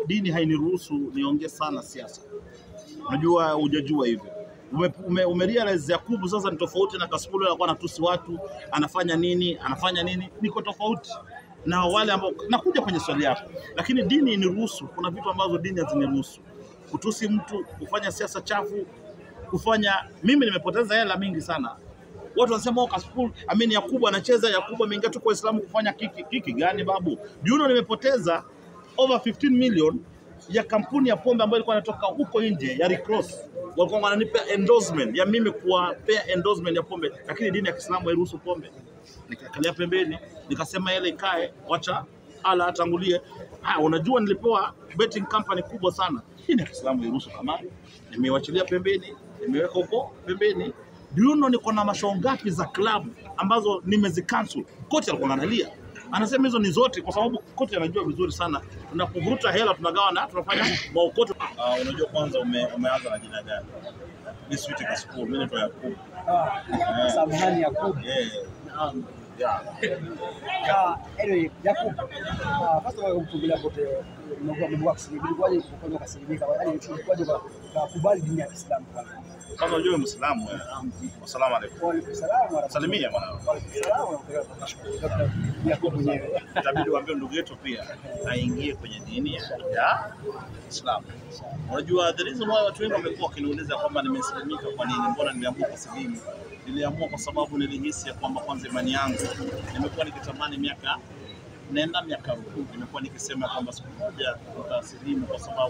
dini hainiruhusu niongee sana siasa. Unajua hujajua hivyo. Ume, ume, ume realize Yakubu sasa ni tofauti na Kasipul, alikuwa anatusi watu, anafanya nini, anafanya nini, niko tofauti na wale ambao nakuja kwenye swali yako, lakini dini iniruhusu. Kuna vitu ambazo dini haziniruhusu, kutusi mtu, kufanya siasa chafu, kufanya. Mimi nimepoteza hela mingi sana. Watu wanasema oh, Kasipul, amini Yakubu anacheza, Yakubu ameingia tu kwa Uislamu kufanya kiki. Kiki gani babu? Juno nimepoteza over 15 million ya kampuni ya pombe ambayo ilikuwa inatoka huko nje ya Recross. Walikuwa wananipa endorsement ya mimi kuwapea endorsement ya pombe, lakini dini ya Kiislamu hairuhusu pombe. Nikakalia pembeni, nikasema ile ikae, wacha ala atangulie. Ah, unajua nilipewa betting company kubwa sana. Dini ya Kiislamu hairuhusu kamari. Nimeiwachilia pembeni, nimeweka huko pembeni. Do you know niko na mashow ngapi za club ambazo nimezicancel? Kocha alikuwa analia. Anasema hizo ni zote kwa sababu kocha anajua vizuri sana tunapovuruta hela tunagawana, tunafanya maokoto. Uh, unajua kwanza ume, umeanza na jina gani? Mimi Sweet Kasipul, mimi naitwa Yakubu. Ah, Samahani Yakub. Yeah. Naam. Yeah. Ah, anyway, Yakub. Ah, first of all kumfungulia pote mmekuwa mmekuwa kusilimu. Ilikuwaje kufanya kasilimika? Yaani ilikuwaje kwa kukubali dini ya Kiislamu kwanza? Kwanza unajua Muislamu wewe. Asalamu alaykum. Wa alaikum salaam wa rahmatullahi. Salimia mwanangu. Wa alaikum salaam wa rahmatullahi. Dr. Yakub mwenyewe. Itabidi uambie ndugu yetu pia aingie kwenye dini ya ya Islam. Unajua the reason why watu wengi wamekuwa wakiniuliza kwamba nimeslimika kwa nini, mbona niliamua kusilimu? Niliamua kwa sababu nilihisi ya kwamba kwanza imani yangu nimekuwa nikitamani miaka nenda miaka rudi, nimekuwa nikisema kwamba siku moja nitasilimu kwa sababu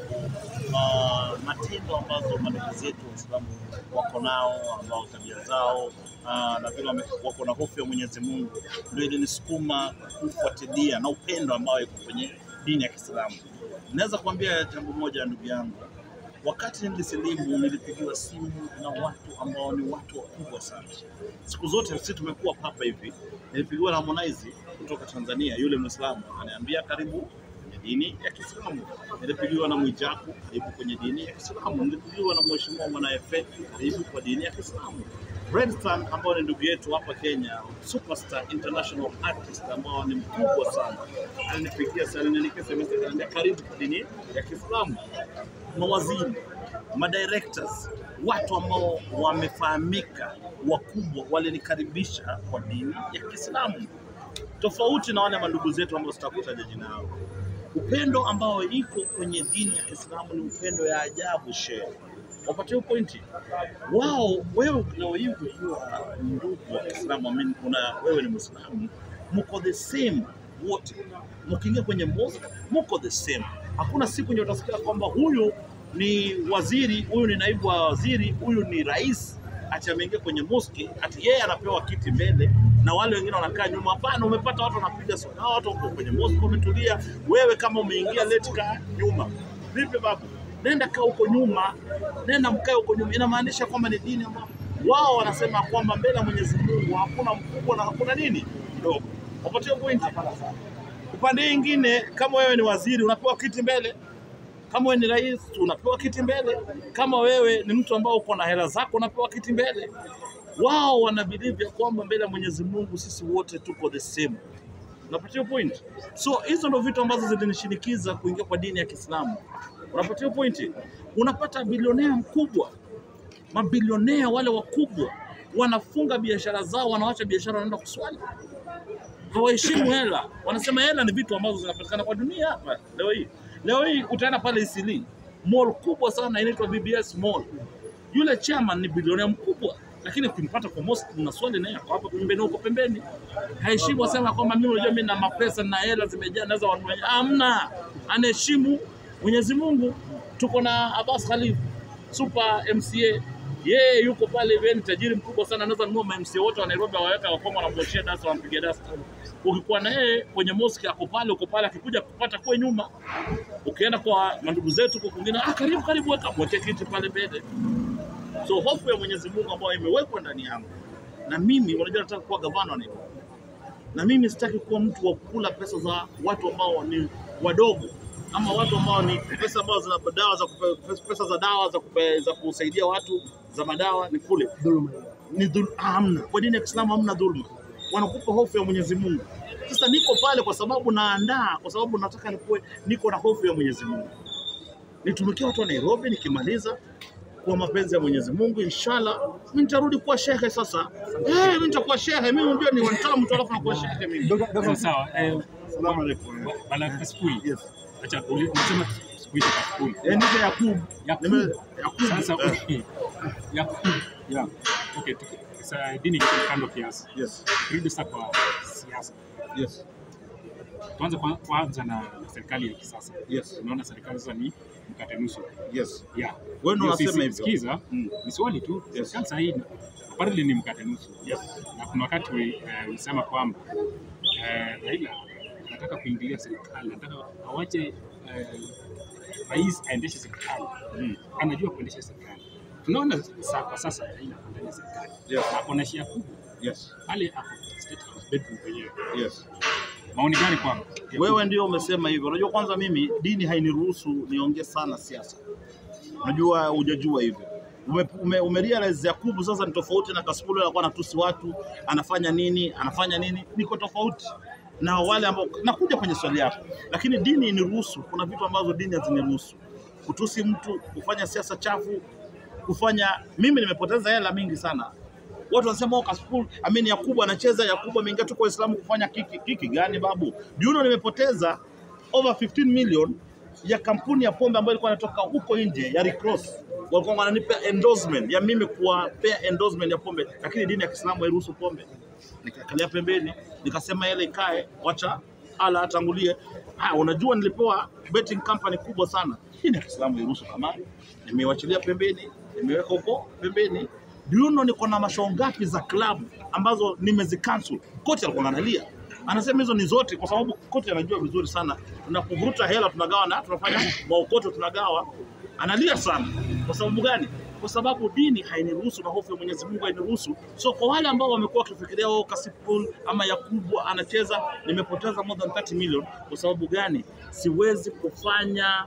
uh, matendo ambazo madugu zetu Waislamu wako nao ambao tabia zao uh, na vile wame- wako na hofu ya Mwenyezi Mungu ndio ilinisukuma kufuatilia na upendo ambao iko kwenye dini ya Kiislamu. Naweza kuambia jambo moja ndugu yangu, wakati nilisilimu nilipigiwa simu na watu ambao ni watu wakubwa sana. Siku zote sisi tumekuwa hapa hivi, nilipigiwa na Harmonize kutoka Tanzania, yule Muislamu ananiambia karibu kwenye dini ya Kiislamu. Nilipigiwa na Mwijaku, karibu kwenye dini ya Kiislamu. Nilipigiwa na Mheshimiwa Mwanaefe, karibu kwa dini ya Kiislamu. Redsan ambao ni ndugu yetu hapa Kenya, superstar international artist ambao ni mkubwa sana, alinipigia sana, aliniandikia SMS akaniambia karibu kwa dini ya Kiislamu. Mawaziri, madirectors, watu ambao wamefahamika wakubwa walinikaribisha kwa dini ya Kiislamu, tofauti na wale mandugu zetu ambao sitakutaja jina lao. Upendo ambao iko kwenye dini ya Kiislamu ni upendo ya ajabu shehe. Wapatie pointi wao. Wewe leo hii ukiwa ndugu wa Kiislamu, amini kuna wewe ni Muislamu, mko the same wote, mkiingia kwenye mosque mko the same. Hakuna siku ndio utasikia kwamba huyu ni waziri, huyu ni naibu wa waziri, huyu ni rais ati ameingia kwenye mosque ati yeye anapewa kiti mbele na wale wengine wanakaa nyuma. Hapana, umepata watu wanapiga soga, hao watu wako kwenye mosque wametulia. Wewe kama umeingia late, kaa nyuma. Vipi babu? Nenda kaa huko nyuma, nenda mkae huko nyuma. Inamaanisha kwamba ni dini ambayo wao wanasema kwamba mbele ya Mwenyezi Mungu hakuna mkubwa na hakuna nini mdogo. Wapatie pointi. Upande mwingine, kama wewe ni waziri unapewa kiti mbele, kama wewe ni rais unapewa kiti mbele, kama wewe ni mtu ambao uko na hela zako unapewa kiti mbele. Wao wana believe ya kwamba mbele ya Mwenyezi Mungu sisi wote tuko the same. Unapatia point? So hizo ndo vitu ambazo zilinishinikiza kuingia kwa dini ya Kiislamu. Unapatia pointi? Unapata bilionea mkubwa, mabilionea wale wakubwa wanafunga biashara zao, wanawacha biashara, wanaenda kuswali hawaheshimu hela. Wanasema hela ni vitu ambazo zinapatikana kwa dunia hapa leo hii. Leo hii utaenda pale Isili, mall kubwa sana inaitwa BBS Mall. Yule chairman ni bilionea mkubwa, lakini ukimpata kwa mosque na swali naye ako hapa pembeni, huko pembeni, haheshimu. Asema kwamba mimi unajua, mimi na mapesa na hela zimejaa, naweza wanunua. Hamna, anaheshimu Mwenyezi Mungu. Tuko na Abbas Khalif super MCA yeye yuko pale hivi, ni tajiri mkubwa sana, anaweza nunua ma-MCA wote wa Nairobi awaweka wakoma, wanamwoshea dasta, wanampiga dasta. Ukikuwa na yeye kwenye mosque ako pale, uko pale, akikuja kupata kwe nyuma. Ukienda kwa mandugu zetu kwa kwingine, ah, karibu karibu, weka mweke kiti pale mbele. So hofu ya Mwenyezi Mungu ambayo imewekwa ndani yangu, na mimi unajua, nataka kuwa gavana wa Nairobi, na mimi sitaki kuwa mtu wa kukula pesa za watu ambao ni wadogo ama watu ambao ni pesa ambazo zina dawa za kupe, pesa za dawa za, kupe, za kusaidia watu za madawa ni kule Dhuluma. ni dhul, hamna. Kwa dini ya Kiislamu hamna dhulma, wanakupa hofu ya Mwenyezi Mungu. Sasa niko pale kwa sababu naandaa, kwa sababu nataka nikuwe niko na hofu ya Mwenyezi Mungu. nitumikie watu wa Nairobi, nikimaliza kwa mapenzi ya Mwenyezi Mungu, inshallah mimi nitarudi kuwa shehe sasa. Eh, mimi nitakuwa shehe. Mimi unajua ni wanitaka mtu alafu nakuwa shehe mimi. Dogo- dogo- Sawa sawa. Eh, Asalamu alaykum. bala Kasipul. Yes. Acha uli- unasema sikuita Kasipul. Eh, nite Yakub. Yakub. Nime Yakub. Sasa Eh, okay. Yakub. yeah. Okay, tuki- sasa dini iko kando kiasi. Yes. Turudi sasa kwa siasa. Yes. Tuanze kwa- kwanza na na serikali ya kisasa. Yes. Unaona serikali sasa ni mkate nusu. Yes. Yeah. Wewe ndo Hiyo unasema sisi- hivyo. Sikiza, Mm. ni swali tu. Yes. Serikali sasa hii apparently ni mkate nusu. Yes. Na kuna wakati we- eh, ulisema kwamba eh, Raila anataka kuingilia serikali, anataka awache eh, rais aendeshe serikali. Mm. Anajua kuendesha serikali. Tunaona sa, kwa sasa Raila ako ndani ya serikali. Yes. Ako na shia kubwa Yes. pale ako State House bedroom penyewe. Yes. Maoni gani kwako? Wewe ndio umesema hivyo. Unajua, kwanza mimi dini hainiruhusu niongee sana siasa. Unajua, hujajua hivyo. Ume, ume, umerealize Yakubu sasa ni tofauti na Kasipul, alikuwa anatusi watu, anafanya nini, anafanya nini, niko tofauti na wale ambao. Nakuja kwenye swali yako, lakini dini iniruhusu. Kuna vitu ambazo dini haziniruhusu, kutusi mtu, kufanya siasa chafu, kufanya. Mimi nimepoteza hela mingi sana watu wanasema oh, Kasipul amini Yakubu anacheza, Yakubu ameingia tu kwa Uislamu kufanya kiki. Kiki gani babu? Juno nimepoteza over 15 million ya kampuni ya pombe ambayo ilikuwa inatoka huko nje ya Recross. Walikuwa wananipa endorsement ya mimi kuwapea endorsement ya pombe, lakini dini ya Kiislamu hairuhusu pombe. Nikakalia pembeni, nikasema ile ikae, wacha ala atangulie. Ha, unajua nilipewa betting company kubwa sana. Dini ya Kiislamu hairuhusu kamari. Nimewachilia pembeni, nimeweka huko pembeni. Do you know niko na mashao ngapi za club ambazo nimezicancel? Kocha alikuwa analia. Anasema hizo ni zote kwa sababu kocha anajua vizuri sana. Tunapovuruta hela tunagawa na tunafanya maokoto tunagawa. Analia sana. Kwa sababu gani? Kwa sababu dini hainiruhusu na hofu ya Mwenyezi Mungu hainiruhusu. So kwa wale ambao wamekuwa wakifikiria wao Kasipul ama Yakubu anacheza, nimepoteza more than 30 million. Kwa sababu gani? Siwezi kufanya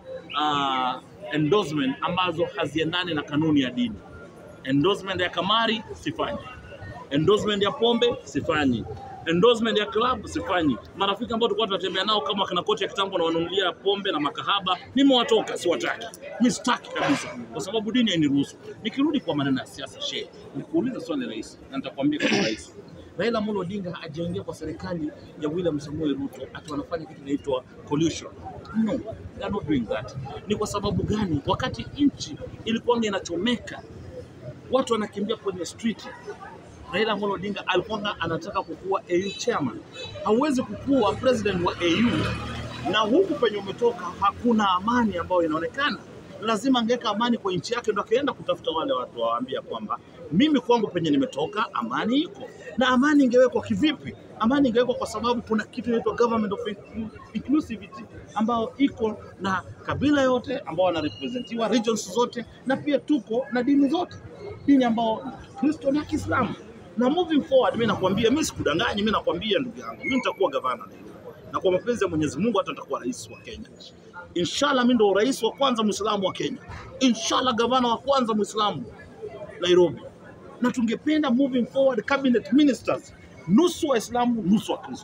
uh, endorsement ambazo haziendani na kanuni ya dini endorsement ya kamari sifanyi, endorsement ya pombe sifanyi, endorsement ya club sifanyi. Marafiki ambao tulikuwa tunatembea nao kama kina kocha ya kitambo na wanunulia pombe na makahaba, nimewatoka, siwataki, mi sitaki kabisa, kwa sababu dini hainiruhusu. Nikirudi kwa maneno ya siasa, shehe, nikuuliza swali rais, na nitakwambia kama rais Raila Amolo Odinga hajaingia kwa serikali ya William Samoei Ruto ati wanafanya kitu inaitwa collusion. No, they are not doing that. Ni kwa sababu gani? Wakati nchi ilikuwa inachomeka watu wanakimbia kwenye street. Raila Amolo Odinga alikuwa anataka kukuwa AU chairman. Hauwezi kukuwa president wa AU na huku penye umetoka hakuna amani ambayo inaonekana. Lazima angeweka amani kwa nchi yake, ndo akaenda kutafuta wale watu wawaambia kwamba mimi kwangu penye nimetoka amani iko. Na amani ingewekwa kivipi? Amani ingewekwa kwa sababu kuna kitu inaitwa government of inclusivity ambao iko na kabila yote ambao wanarepresentiwa regions zote, na pia tuko na dini zote, dini ambao Kristo na Kiislamu. Na moving forward, mimi nakwambia, mimi sikudanganyi, mimi nakwambia ndugu yangu, mimi nitakuwa gavana Nairobi, na kwa mapenzi ya Mwenyezi Mungu hata nitakuwa rais wa Kenya. Inshallah, mimi ndo rais wa kwanza Muislamu wa Kenya. Inshallah, gavana wa kwanza Muislamu Nairobi. Na tungependa moving forward cabinet ministers nusu Waislamu nusu Wakristo.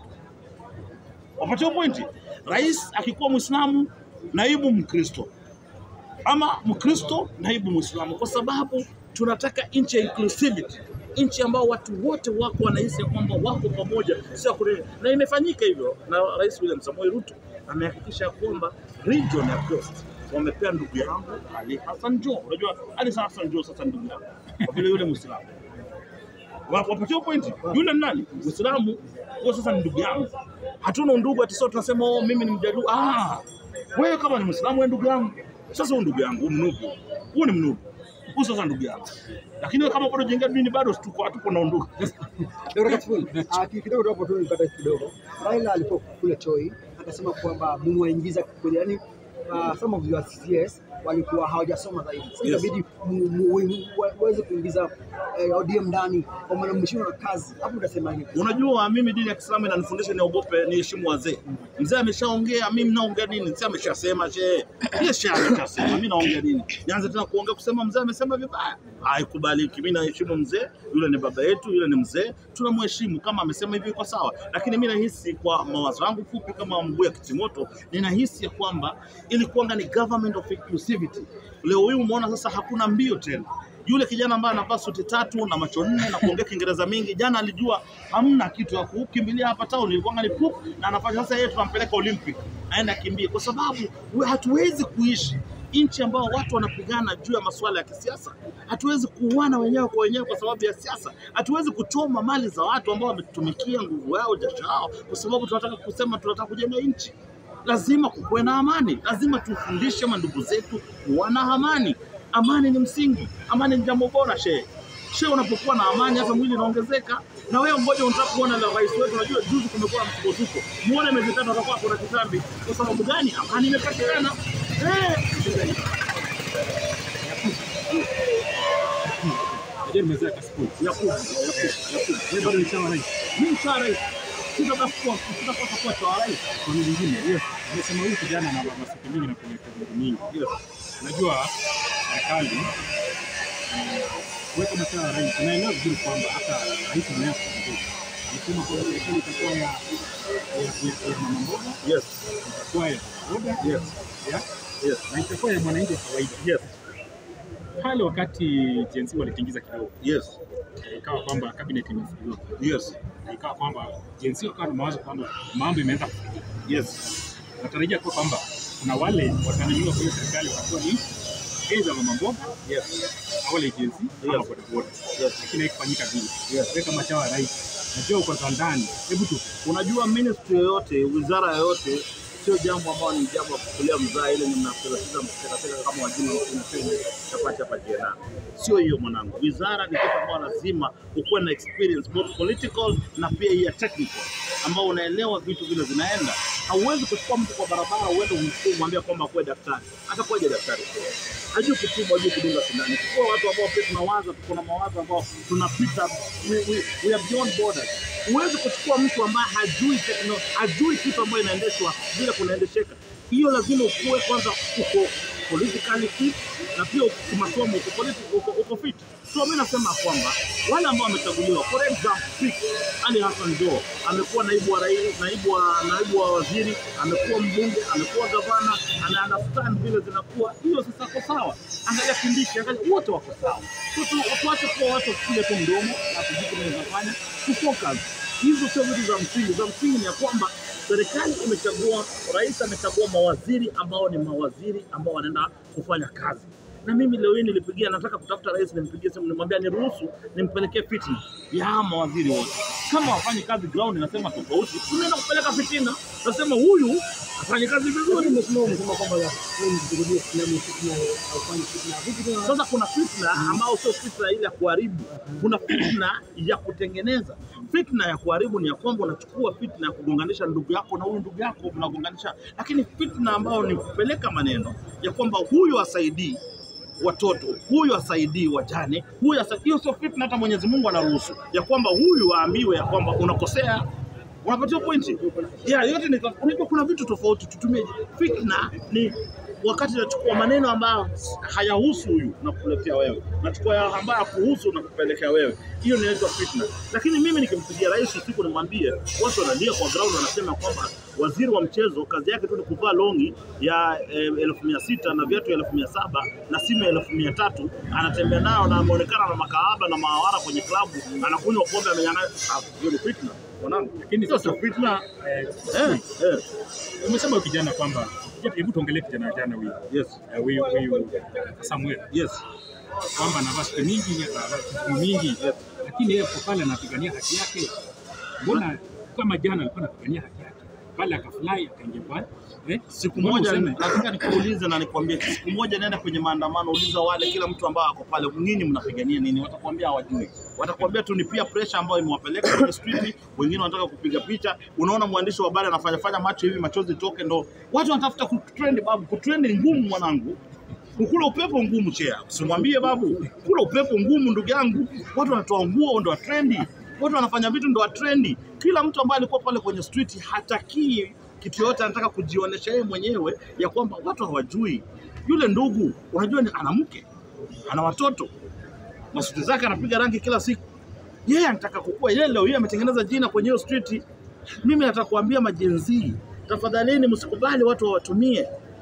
Wapatia pointi. Rais akikuwa Muislamu, naibu Mkristo, ama Mkristo naibu Muislamu, kwa sababu tunataka nchi ya inclusivity, nchi ambao watu wote wako wanahisi ya kwamba wako pamoja, sio kule. Na imefanyika hivyo, na Rais William Samoei Ruto amehakikisha kwamba region ya Coast wamepea ndugu yangu Ali Hassan Joho. Unajua Ali Hassan Joho sasa ndugu yangu kwa vile yule Muislamu Wa- wapatia pointi. Yule ni nani? Muislamu huyo sasa ni ndugu yangu. Hatuna undugu ati sio tunasema oh, mimi ni mjaluo. Ah, wewe kama ni Muislamu wewe ndugu yangu. Sasa huyu ndugu yangu, mnugu. Huyu ni mnugu. Huyu sasa ndugu yangu. Lakini wewe kama bado jenga dini bado tuko hatuko na undugu. Dr. Kasipul, ah, ki- kidogo tu hapo tu nipata kidogo. Raila alipo kule Toi akasema kwamba mumewaingiza kwenye yani uh, some of your CS walikuwa hawajasoma zaidi. Sasa Yes. inabidi mu- mu- mu- waweze kuingiza eh, ODM ndani kwa maana mmeshindwa na kazi. Hapo utasema nini? Unajua mimi dini ya Kiislamu inanifundisha niogope, niheshimu wazee. Mzee ameshaongea, mimi naongea nini? Mzee ameshasema, she yeye she ameshasema, mimi naongea nini? Nianze tena kuongea kusema mzee amesema vibaya? Haikubaliki. Mimi naheshimu mzee, yule ni baba yetu, yule ni mzee, tunamheshimu. Kama amesema hivi iko sawa, lakini mimi nahisi kwa mawazo yangu fupi kama mguu ya kitimoto, ninahisi ya kwamba ilikuwa ni government of inclusivity activity. Leo hii umeona sasa hakuna mbio tena. Yule kijana ambaye anavaa suti tatu na macho nne na kuongea Kiingereza mingi, jana alijua hamna kitu ya kukimbilia hapa town, ilikuwa ni pup na anafanya sasa. Yeye tunampeleka Olympic aende akimbie, kwa sababu we- hatuwezi kuishi nchi ambao watu wanapigana juu ya masuala ya kisiasa. Hatuwezi kuuana wenyewe kwa wenyewe kwa sababu ya siasa. Hatuwezi kuchoma mali za watu ambao wametumikia nguvu yao, jasho yao, kwa sababu tunataka kusema tunataka kujenga nchi. Lazima kukuwe na amani, lazima tufundishe mandugu zetu kuwa na amani. Amani ni msingi, amani ni jambo bora. Shehe shehe, unapokuwa na amani, hata mwili unaongezeka. Na wewe mmoja unataka kuona la rais wetu, unajua juzi kumekuwa na msukosuko, muone miezi tatu atakuwa kuna kitambi. Kwa sababu gani? Amani imepatikana. Eh, Najua nimezea kaskuli. Yakubu, Yakubu, Yakubu. Wewe bado ni chama rais. Mimi cha rais sitakuwa sitakosa kuwa cha rais. Kwa nini nyingine? Yes. Nimesema huyu kijana na masuala mingi na kuleta vitu mingi. Yes. Unajua serikali eh, kuweka masuala ya rais, unaelewa vizuri kwamba hata rais mwenyewe kuongea alisema kwamba serikali itakuwa ya ya- ya- ya mama mboga, Yes. itakuwa ya boda, Yes. ya Yes. na itakuwa ya mwananchi wa kawaida. Yes. Pale wakati GNC walitingiza kidogo, Yes. eh, ikawa kwamba cabinet imefungiwa, Yes. na ikawa kwamba GNC wakawa na mawazo kwamba mambo imeanza Yes. natarajia kuwa kwamba kuna wale wataniliwa kwenye serikali watakuwa ni aidha mama mboga Yes. au wale agency ama Yes. bodaboda, Yes. lakini haikufanyika vile. Yes. Wewe kama chawa rais, najua uko za ndani, hebu tu Unajua ministry yoyote, wizara yoyote sio jambo ambalo ni jambo la kukulia mzaa ile ni mnapelekeza mtekateka kama wajima unapenda chapati hapa jena. Sio hiyo mwanangu. Wizara ni kitu ambao lazima ukuwe na experience both political na pia hii ya technical ambao unaelewa vitu vile vinaenda. Hauwezi kuchukua mtu kwa barabara uende umchukue umwambia kwamba akuwe daktari. Hata kuwaje daktari? Hajui kutibu, hajui kudunga sindano. Chukua watu ambao pia tunawaza, tuko na mawazo ambao tunapita, we, we, we are beyond borders. Huwezi kuchukua mtu ambaye hajui tekno, hajui kitu ambayo inaendeshwa vile kunaendesheka. Hiyo lazima ukuwe kwanza uko politically fit na pia kimasomo uko, politi- uko, uko fit. So mimi nasema kwamba wale ambao wamechaguliwa, for example, Speak Ali Hassan Joho amekuwa naibu wa rais, naibu wa naibu wa waziri, amekuwa mbunge, amekuwa gavana, ana understand vile zinakuwa. Hiyo sasa kwa sawa. Angalia Kindiki, angalia wote wako sawa. So tu tuache kuwa watu kule tu mdomo na kujua tunaweza fanya, tufocus. Hizo sio vitu za msingi. Za msingi ni ya kwamba serikali imechagua, rais amechagua mawaziri ambao ni mawaziri ambao wanaenda kufanya kazi na mimi leo hii nilipigia, nataka kutafuta rais, nimpigie simu, nimwambia niruhusu nimpelekee fitina ya hawa mawaziri wote. Kama wafanyi kazi ground, nasema tofauti, tunaenda kupeleka fitina, nasema huyu afanye kazi vizuri. Umesema umesema kwamba wewe mshuhudie filamu fitna haufanyi fitna. Vipi tena? Sasa kuna fitna ambao sio fitna ile ya kuharibu, kuna fitna ya kutengeneza. Fitna ya kuharibu ni ya kwamba unachukua fitna ya kugonganisha ndugu yako na huyu ndugu yako mnagonganisha, lakini fitna ambayo ni kupeleka maneno ya kwamba huyu asaidii watoto, huyu asaidii wajane, huyu asa... hiyo sio fitna. Hata Mwenyezi Mungu anaruhusu ya kwamba huyu aambiwe ya kwamba unakosea unapatiwa pointi ya yote ni unajua, kuna vitu tofauti. Tutumie fitna ni wakati nachukua maneno ambayo hayahusu huyu na kukuletea wewe, nachukua ya ambayo hakuhusu na kupelekea wewe, hiyo inaitwa fitna. Lakini mimi nikimpigia rais usiku nimwambie, watu wanalia kwa ground, wanasema kwamba waziri wa mchezo kazi yake tu ni kuvaa longi ya eh, elfu mia sita na viatu elfu mia saba na simu ya elfu mia tatu anatembea nayo na ameonekana na makahaba na maawara kwenye klabu, anakunywa pombe, amenyang'anya. Ah, hiyo ni fitna mwanangu, Lakini hiyo sasa- sio fitna. eh, Eh, eh, umesema huyu kijana kwamba hebu tuongelee kijana jana huyu yes, eh, huyu huyu Samuel yes, kwamba anavaa siku mingi anavaa siku mingi, lakini yeye kwa pale anapigania haki yake. Mbona kama jana alikuwa anapigania haki yake pale, akafurahi akaingia pale eh, siku mbona moja useme- nataka nikuulize na nikwambie, siku moja nenda kwenye maandamano, uliza wale, kila mtu ambao ako pale, nyinyi mnapigania nini? Watakwambia hawajui, watakwambia tu ni peer pressure ambayo imewapeleka kwenye street. Wengine wanataka kupiga picha, unaona mwandishi wa habari anafanya fanya macho hivi, machozi toke, ndo watu wanatafuta kutrend. Babu, kutrend ni ngumu mwanangu, kukula upepo ngumu. Chea, usimwambie babu, kula upepo ngumu, ndugu yangu. Watu wanatoa nguo ndo wa trendi, watu wanafanya vitu ndo wa trendi. Kila mtu ambaye alikuwa pale kwenye street hatakii kitu yote, anataka kujionyesha yeye mwenyewe ya kwamba watu hawajui. Yule ndugu unajua, ni ana mke, ana watoto, masuti zake anapiga rangi kila siku. Yeye anataka kukua, yeye leo yeye ametengeneza jina kwenye hiyo street. Mimi nataka kuambia majenzii, tafadhalini msikubali watu wawatumie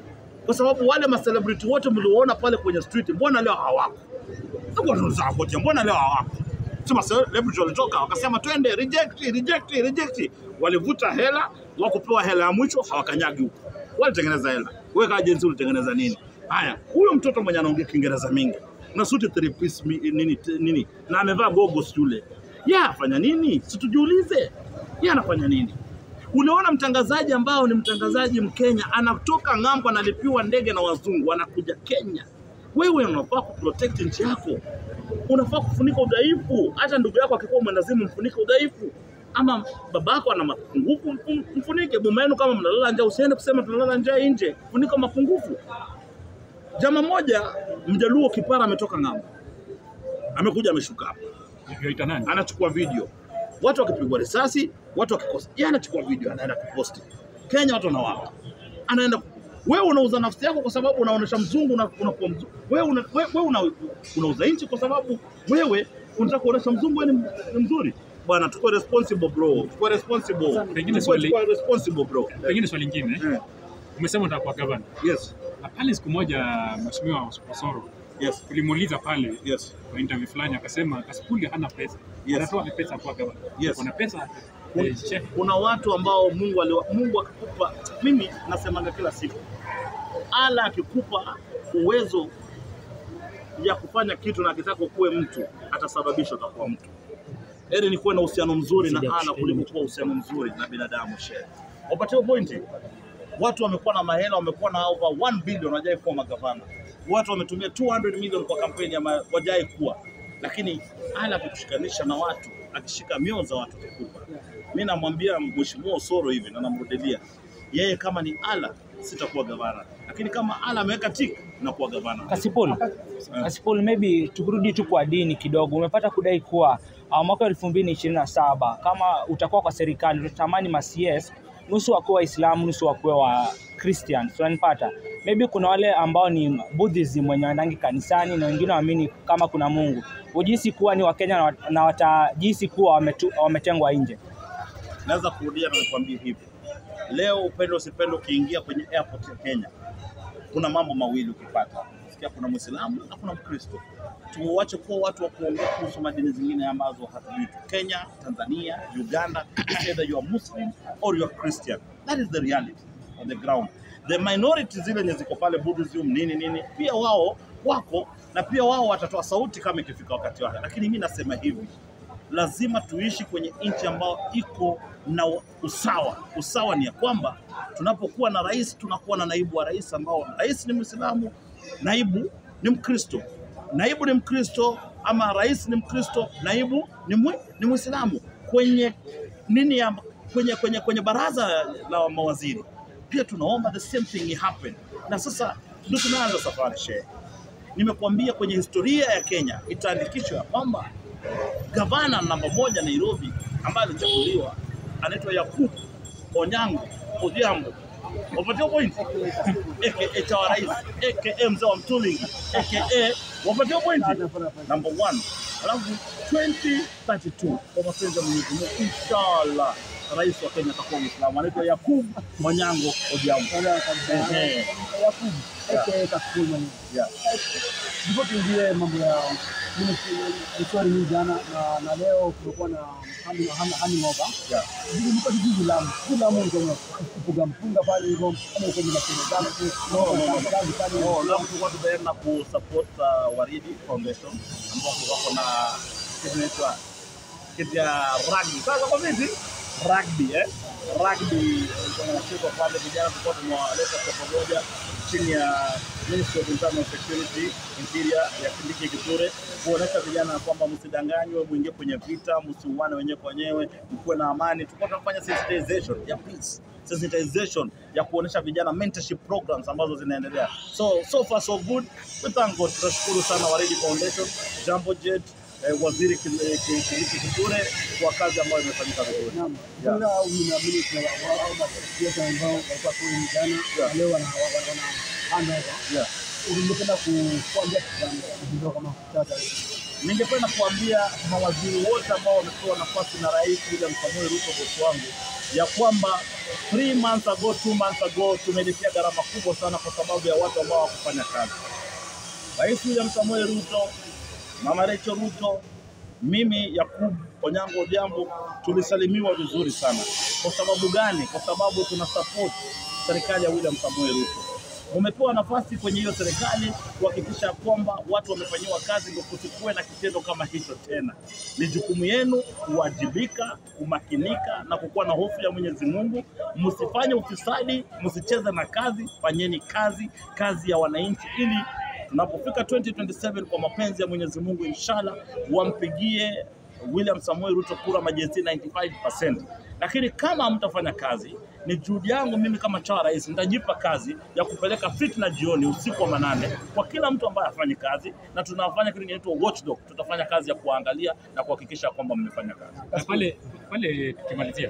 kwa sababu wale macelebrity wote mlioona pale kwenye street, mbona leo hawako? Hebu tunauliza wote, mbona leo hawako? Sema celebrity walitoka wakasema twende reject, reject, reject. Walivuta hela, wakupewa hela ya mwisho hawakanyagi huko. Walitengeneza hela. Wewe kama agency ulitengeneza nini? Haya, huyo mtoto mwenye anaongea Kiingereza mingi na suti three piece mi- nini, t- nini na amevaa goggles yule, yeye afanya nini? Si tujiulize, yeye anafanya nini? Uliona mtangazaji ambao ni mtangazaji Mkenya anatoka ng'ambo, analipiwa ndege na wazungu, anakuja Kenya. Wewe unafaa kuprotect nchi yako, unafaa kufunika udhaifu. Hata ndugu yako akikuwa mwendazimu, mfunike udhaifu. Ama babako ana mapungufu, mfu- mfunike. Boma yenu kama mnalala njaa, usiende kusema tunalala njaa nje, funika mapungufu. Jama moja mjaluo kipara ametoka ng'ambo, amekuja ameshuka hapa Yaita nani? anachukua video, watu wakipigwa risasi, watu wakikosa, yeye anachukua video, anaenda kuposti Kenya, watu wanawapa, anaenda wewe unauza nafsi yako kwa sababu unaonesha mzungu na unakuwa mzungu. Wewe una, wewe, wewe una, unauza nchi kwa sababu wewe unataka kuonesha mzungu wewe ni, ni mzuri. Bwana, tuko responsible bro, tuko responsible, Pengine tuko, swali- tuko responsible bro. Pengine swali lingine, Eh, umesema utakuwa gavana Yes, na pale siku moja Mheshimiwa Osoro yes, tulimuuliza pale yes, kwa interview fulani, akasema Kasipuli hana pesa, Yes. anatoa pesa kwa gavana. Yes. Kuna pesa eh, chef kuna watu ambao Mungu aliwa, Mungu akikupa, mimi nasemanga kila siku, ala akikupa uwezo ya kufanya kitu na akitaka ukuwe mtu, atasababisha utakuwa mtu. Heri ni kuwe na uhusiano mzuri na ala kuliko kuwa uhusiano mzuri na binadamu. Shehe, upatie pointi. Watu wamekuwa na mahela, wamekuwa na over 1 billion, wajai kuwa magavana. Watu wametumia 200 million kwa kampeni ya ma- wajai kuwa, lakini ala kukushikanisha na watu, akishika mioyo za watu kikupa. Mi namwambia Mheshimiwa Osoro hivi na namrudilia yeye, kama ni ala sitakuwa gavana, lakini kama ala ameweka tik nakuwa gavana. Kasipul, Kasipul, maybe tukirudi tu kwa dini kidogo, umepata kudai kuwa uh, mwaka elfu mbili ishirini na saba kama utakuwa kwa serikali utatamani ma CS nusu wakuwe Waislamu nusu wakuwe wa Christian, so unanipata? Maybe kuna wale ambao ni Buddhism wenye wanaendangi kanisani na wengine waamini kama kuna Mungu, ujihisi kuwa ni Wakenya na wat- na watajihisi kuwa wametu, wametengwa nje. Naweza kurudia na nikwambie hivi leo, upendo usipendo, ukiingia kwenye airport ya Kenya kuna mambo mawili ukipata sikia, kuna Mwislamu na kuna Mkristo. Tuache kuwa watu wa kuongea kuhusu madini zingine ambazo hatujui. Kenya, Tanzania, Uganda, it's either you are Muslim or you are Christian. That is the reality on the ground. The minority zile zenye ziko pale Buddhism nini nini, pia wao wako na pia wao watatoa sauti kama ikifika wakati wake, lakini mi nasema hivi lazima tuishi kwenye nchi ambayo iko na usawa. Usawa ni ya kwamba tunapokuwa na rais tunakuwa na naibu wa rais ambao rais ni Mwislamu, naibu ni Mkristo, naibu ni Mkristo ama rais ni Mkristo, naibu ni mwi, ni Mwislamu kwenye nini ya, kwenye, kwenye, kwenye baraza la mawaziri pia tunaomba the same thing happen, na sasa ndio tunaanza safari shehe. Nimekuambia kwenye historia ya Kenya itaandikishwa ya kwamba gavana namba moja Nairobi ambaye alichaguliwa anaitwa Yakub Onyango Odhiambo. Wapatia point aka chawa rais aka mzee wa Mtulingi aka wapatia point number one. Alafu 2032 kwa mapenzi ya Mwenyezi Mungu, inshallah rais wa Kenya atakuwa Muislamu, anaitwa Yakub Onyango Odhiambo. Ehe. Yakubu aka Kasipul mwenyewe. Yeah. Ndipo tuingie mambo ya mswari hii jana na, na leo kumekuwa na handi handi- handi ng'oba Yeah. Jiji liko jiji Lamu, si Lamu ndio kufuga mpunga pale hivyo kama uko na shule zako tu No, no, no, no. kazi pale Oh, leo tulikuwa tumeenda kusupport uh, Waridi Foundation ambao wako na kitu inaitwa kitu ya rugby. Sasa kwa vipi? Rugby eh? Rugby ilikuwa inachezwa pale, vijana tulikuwa tumewaleta kwa pamoja chini ya Ministry of Internal Security Interior ya Kindiki Kithure kuonesha vijana kwamba msidanganywe, muingie kwenye vita, msiuane wenyewe kwa wenyewe, mkuwe na amani. Tulikuwa tunafanya sensitization ya peace sensitization ya kuonesha vijana mentorship programs ambazo zinaendelea. So so far so good. We thank God. Tunashukuru sana Waridi Foundation, Jambo Jet, eh, Waziri Kindiki Kindiki Kithure kwa kazi ambayo imefanyika vizuri. Naam. Yeah. Kuna unaamini kuna wao basi ambao walikuwa kule jana Yeah. na leo wana wana wana handover. Yeah. Ungependa ku- kuambia kitu kama sasa Ningependa kuambia mawaziri wote ambao wamepewa nafasi na Rais William Samoei Ruto, bosi wangu, ya kwamba three months ago, two months ago tumelipia gharama kubwa sana kwa sababu ya watu ambao hawakufanya kazi. Rais William Samoei Ruto, Mama Rachel Ruto, mimi Yakub Onyango Odhiambo tulisalimiwa vizuri sana. Kwa sababu gani? Kwa sababu tuna support serikali ya William Samoei Ruto. Mumepewa nafasi kwenye hiyo serikali kuhakikisha kwamba watu wamefanyiwa kazi, ndio kusikuwe na kitendo kama hicho tena. Ni jukumu yenu kuwajibika, kumakinika na kukuwa na hofu ya Mwenyezi Mungu. Msifanye ufisadi, msicheze na kazi, fanyeni kazi, kazi ya wananchi ili tunapofika 2027 kwa mapenzi ya Mwenyezi Mungu, inshallah wampigie William Samoei Ruto kura majesti 95%. Lakini kama hamtafanya kazi, ni juhudi yangu mimi kama chawa rais, nitajipa kazi ya kupeleka fitna jioni, usiku wa manane, kwa kila mtu ambaye hafanyi kazi, na tunafanya kitu kinaitwa watchdog. Tutafanya kazi ya kuangalia na kuhakikisha kwamba mmefanya kazi. Na pale pale tukimalizia,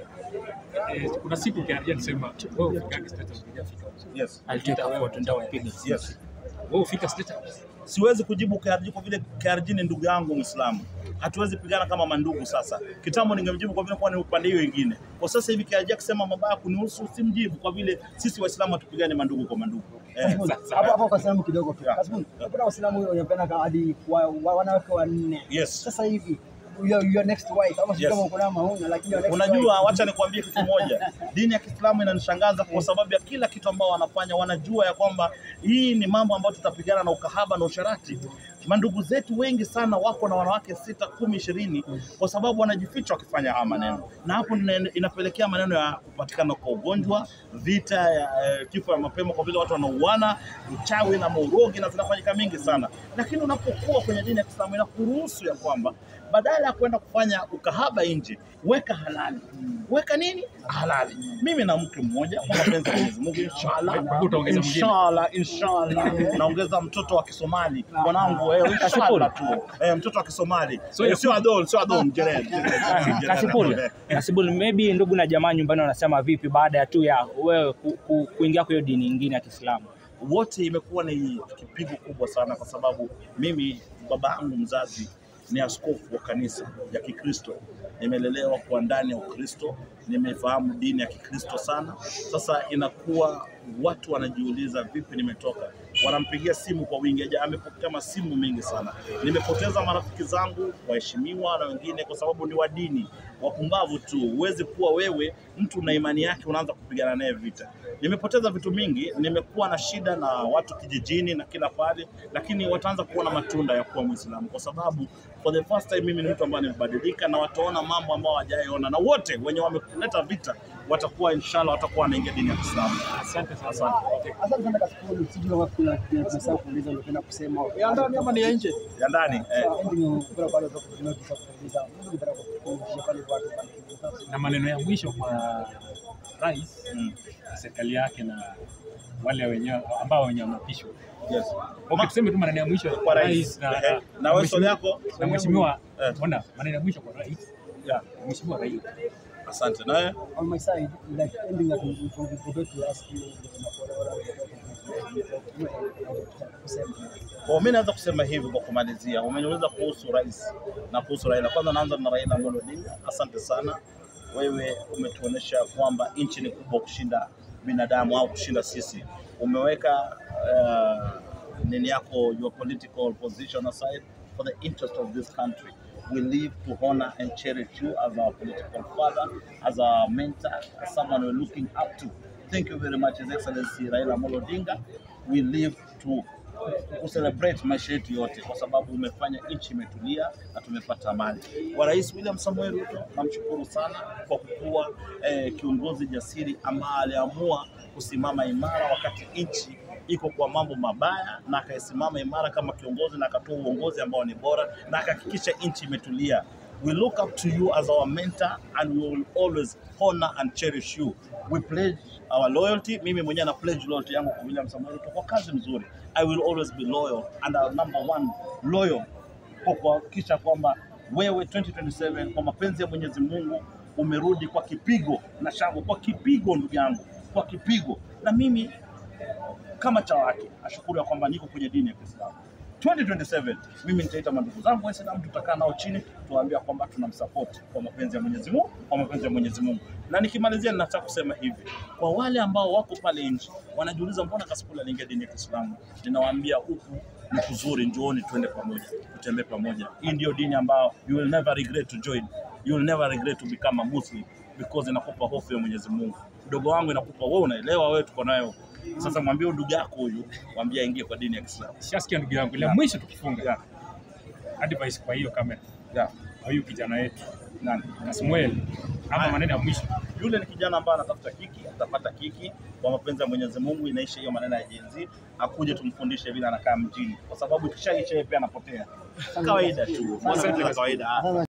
eh, kuna siku KRG alisema wewe ufikage status hujafika. Yes. Aliteka photo ndio wapiga. Yes. Wewe ufika status. siwezi kujibu KRG kwa vile KRG ni ndugu yangu Muislamu. Hatuwezi pigana kama mandugu sasa. Kitambo ningemjibu kwa vile kwa ni upande hiyo wengine. Kwa sasa hivi KRG akisema mabaya kunihusu simjibu kwa vile sisi Waislamu hatupigane mandugu kwa mandugu. Eh, Kasbun, hapo hapo kwa salamu kidogo tu. Yeah. Kasbun, kuna Waislamu wanapenda hadi wa- wa- wanawake wanne. yes. Sasa hivi your, your next wife ama sijui Yes. kama kuna mauna lakini your next Unajua, wife- wacha nikwambie kitu moja. Dini ya Kiislamu inanishangaza kwa sababu ya kila kitu ambao wanafanya. Wanajua ya kwamba hii ni mambo ambayo tutapigana na ukahaba na usharati. Mandugu zetu wengi sana wako na wanawake sita, kumi, ishirini kwa sababu wanajificha wakifanya haya maneno, na hapo ina- inapelekea maneno ya kupatikana kwa ugonjwa, vita ya eh, kifo ya mapema, kwa vile watu wanauana, uchawi na maurogi na zinafanyika mingi sana. Lakini unapokuwa kwenye dini ya Kiislamu inakuruhusu ya kwamba badala ya kwenda kufanya ukahaba nje, weka halali. Weka nini? Halali. Mimi na mke mmoja kwa mapenzi ya Mwenyezi Mungu, inshallah. Kwa hivyo utaongeza mwingine. Inshallah, inshallah. Naongeza mtoto wa Kisomali. Mwanangu, eh, inshallah tu. Eh, mtoto wa Kisomali. So Eh, ya- sio adol, sio adol, Jerel. Kasipul, Kasipul, maybe ndugu na jamaa nyumbani wanasema vipi baada ya tu ya wewe ku, ku, kuingia kwa hiyo dini nyingine ya Kiislamu? wote imekuwa ni kipigo kubwa sana, kwa sababu mimi baba yangu mzazi ni askofu wa kanisa ya Kikristo. Nimelelewa kwa ndani ya Ukristo, nimefahamu dini ya Kikristo sana. Sasa inakuwa watu wanajiuliza vipi nimetoka, wanampigia simu kwa wingi. Aja amepokea masimu mengi sana. Nimepoteza marafiki zangu waheshimiwa na wengine kwa sababu ni wa dini, wapumbavu tu. Huwezi kuwa wewe mtu na imani yake unaanza kupigana naye vita. Nimepoteza vitu mingi, nimekuwa na shida na watu kijijini na kila pale, lakini wataanza kuona matunda ya kuwa Muislamu kwa sababu for the first time mimi ni mtu ambaye nimebadilika, na wataona mambo ambayo hawajaona, na wote wenye wameleta vita watakuwa inshallah watakuwa wanaingia dini ya Kiislamu. Asante sana. Asante. Asante sana Kasbun, sijui kama kuna kuna tunasahau kuuliza ungependa kusema. Ya ndani ama ni ya nje? Ya ndani. Eh, Sasa, ending kuna bado tunataka kuuliza. Mungu ungependa kukumbusha pale watu Na maneno ya mwisho kwa rais mm, na serikali yake na wale wenyewe ambao wenye wameapishwa. yes. Okay, tuseme tu maneno ya mwisho Kwa rais. na Eh, na wewe swali yako? na mheshimiwa Eh. ona, maneno ya mwisho kwa rais Yeah. mheshimiwa Raila. Asante. Na wewe? on my side, like ending that we we forgot to ask you kusema. Kwa mimi naweza kusema hivi kwa kumalizia, umeniuliza kuhusu rais na kuhusu Raila. Kwanza naanza na Raila Amolo Odinga. Asante sana, wewe umetuonesha kwamba nchi ni kubwa kushinda binadamu au kushinda sisi. Umeweka uh, nini yako your political position aside for the interest of this country. We live to honor and cherish you as our political father, as our mentor, as someone we're looking up to. Thank you very much, His Excellency Raila Amolo Odinga. We live to kucelebrate maisha yetu yote kwa sababu umefanya nchi imetulia na tumepata amani. Kwa Rais William Samoei Ruto namshukuru sana kwa kukuwa eh, kiongozi jasiri ambaye aliamua kusimama imara wakati nchi iko kwa mambo mabaya, na akaisimama imara kama kiongozi na akatoa uongozi ambao ni bora na akahakikisha nchi imetulia. We look up to you as our mentor and we will always honor and cherish you. We pledge our loyalty. Mimi mwenyewe na pledge loyalty yangu kwa William Samoei Ruto kwa kazi mzuri. I will always be loyal and our number one loyal kwa kuhakikisha kwamba wewe 2027 kwa mapenzi ya Mwenyezi Mungu umerudi kwa kipigo na shangwe, kwa kipigo ndugu yangu, kwa kipigo. Na mimi kama cha wake ashukuru ya kwamba niko kwenye dini ya Kiislamu. 2027 mimi nitaita mandugu zangu Waislamu, tutakaa nao chini, tuwaambia kwamba tunamsupport kwa mapenzi ya Mwenyezi Mungu, kwa mapenzi ya Mwenyezi Mungu. Na nikimalizia, ninataka kusema hivi kwa wale ambao wako pale nje wanajiuliza mbona Kasipul aliingia dini ya Kiislamu, ninawaambia huku ni kuzuri, njooni tuende pamoja, tutembee pamoja. Hii ndio dini ambayo you will never regret to join, you will never regret to become a Muslim because inakupa hofu ya Mwenyezi Mungu. Mdogo wangu inakupa wewe, unaelewa wewe, tuko nayo sasa. Mwambie ndugu yako huyu, mwambie aingie kwa dini ya Kiislamu. Shasikia ndugu yangu, la Yeah. mwisho tukifunga Yeah. advice kwa hiyo kamera Yeah. kwa huyu kijana wetu Nani? Samuel, ama Haya. maneno ya mwisho Yule ni kijana ambaye anatafuta kiki, atapata kiki kwa mapenzi ya Mwenyezi Mungu. Inaisha hiyo maneno ya Gen Z, akuje tumfundishe vile anakaa mjini, kwa sababu ikishaisha yeye pia anapotea. Kawaida tu, mbona vitu vya kawaida. Sasa